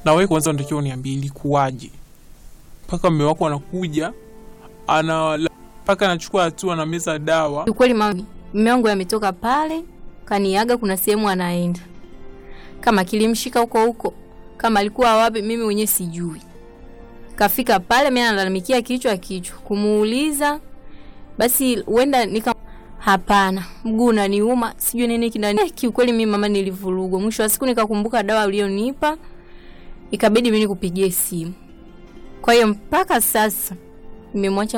na wewe kwanza unatakiwa uniambie ilikuwaje mpaka mume wako anakuja ana mpaka anachukua hatua na meza dawa. Ukweli mami, mume wangu ametoka pale kaniaga, kuna sehemu anaenda, kama kilimshika huko huko, kama alikuwa wapi, mimi mwenyewe sijui. Kafika pale, mimi analalamikia kichwa kichwa, kumuuliza basi huenda nika hapana, mguu unaniuma, sijui nini kinani. Eh, kiukweli mimi mama nilivurugwa. Mwisho wa siku nikakumbuka dawa ulionipa, ikabidi mimi nikupigie simu. Kwa hiyo mpaka sasa nimemwacha